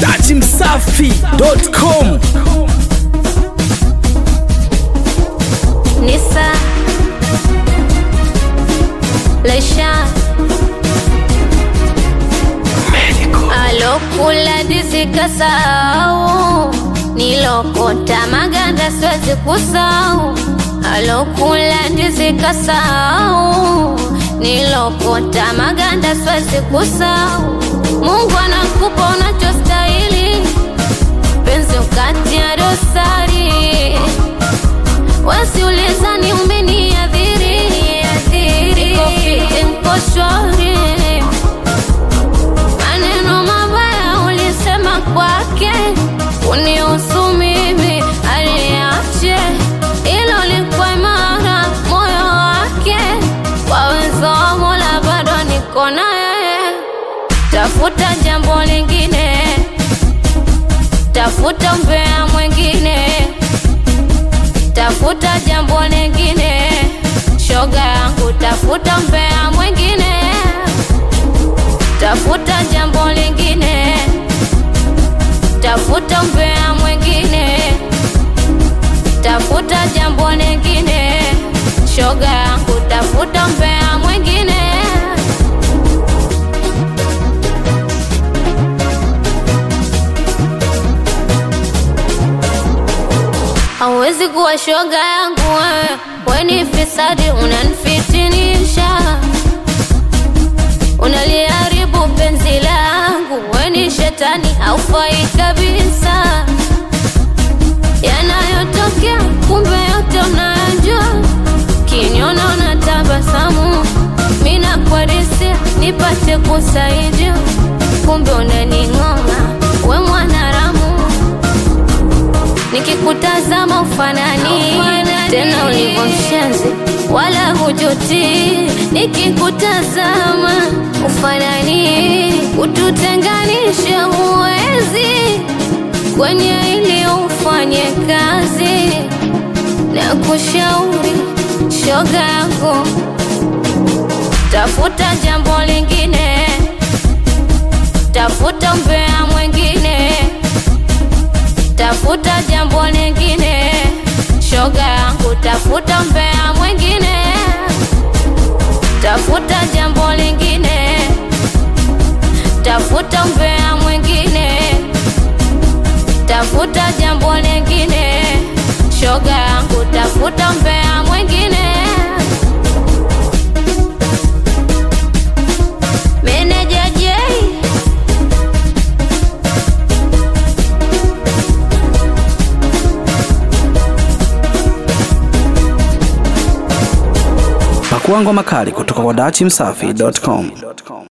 dachimsafi.com Nisa Leisha alokula ndizi kasahau, nilokota maganda siwezi kusahau. Alokula ndizi kasahau, nilokota maganda siwezi kusahau. Mungu anakupa unachostahili, penzi ukatia dosari wasiuliza ni umeniadhiri adhiri Niko fiti, niko shwari maneno mabaya ulisema kwake unihusu mimi aliache ilo likwa imara moyo wake kwa uwezo wa Mola bado niko naye tafuta jambo lingine tafuta mbea mwingine tafuta jambo lingine, shoga yangu, tafuta mbea mwingine, tafuta jambo lingine, tafuta mbea mwingine, tafuta jambo lingine, shoga yangu, tafuta mbea mwingine. hauwezi kuwa shoga yangu wewe, we ni fisadi, unanifitinisha, unaliharibu penzi langu, we ni shetani, haufai kabisa. Yanayotokea kumbe yote unayajua, kiniona unatabasamu, mi nakwadisia nipate kusaidia, kumbe unaning'ong'a, we mwanaramu nikikutazama ufanani tena ulivyo mshenzi wala hujuti nikikutazama ufanani ututenganishe huwezi kwenye ili ufanye kazi na kushauri shoga yako tafuta jambo lingine tafuta mbea mwingine tafuta jambo lingine, shoga yangu, tafuta mbea mwingine, tafuta jambo lingine, tafuta mbea mwingine, tafuta jambo lingine, shoga yangu, tafuta mbea mwingine. Meneja J Pakua ngoma kali kutoka kwa dachimsafi.com.